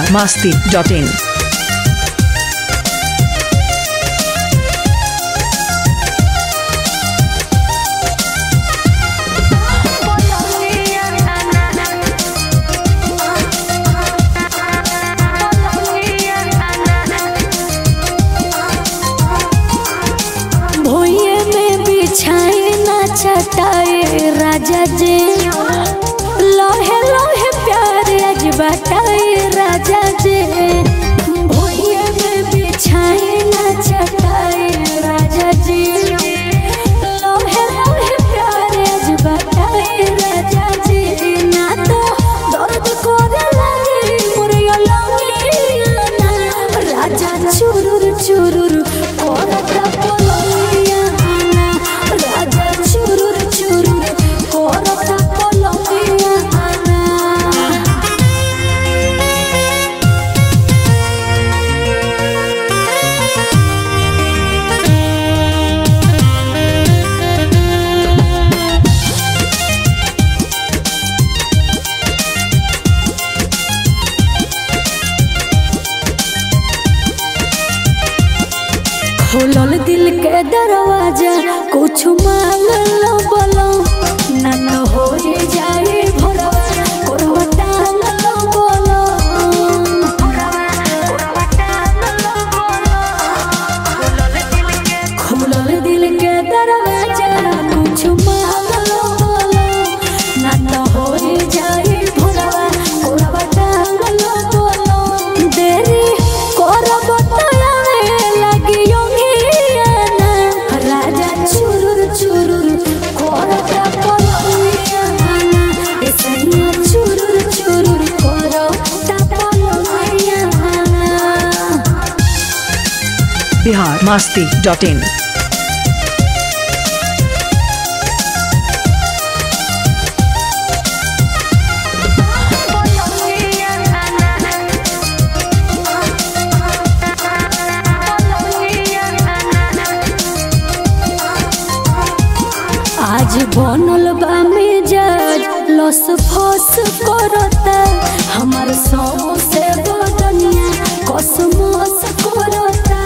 बिहार मास्ती dot in भोये में बिछाए ना चटाए राजा जी लोहे लोहे प्यार आज बताए राजा जी भोये में बिछाए ना चटाए राजा जी लोहे लोहे प्यार आज बताए राजा जी ना तो दर्द करे लगे मुरिया लगे राजा चुरुर चुरुर करता पलंगिया आना राजा चुरुर चुरुर करता पलंगिया आना खोलल दिल के दरवाजा कुछ मांग लो बोलो ना न हो जाए भोरवा कोरवा टांग लो बोलो खोलल दिल के दरवाजा कुछ मांग लो बोलो ना न हो जाए भोरवा कोरवा टांग लो बोलो देरी करब तयावे लगी योगियाना राजा चुरुर चुरुर करता पलंगियाना ऐसैया चुरुर चुरुर करता पलंगियाना बिहार मास्ती डॉट इन आज बनल बा मिजाज लस फस करता हमार सौ से बदनिया कसमस करता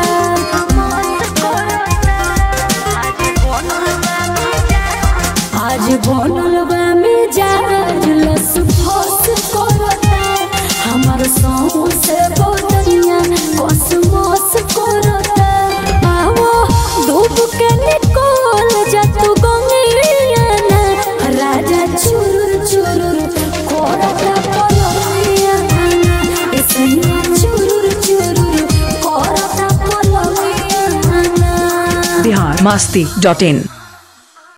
आज बनल बा मिजाज लस फस करता हमार सौ से बदनिया कसमस करता आवो धूप के निकल जा तू गंगियाना राजा चुरुर चुरुर करता पलंगियाना ऐसैया चुरुर चुरुर करता पलंगियाना बिहार मास्ती डॉट इन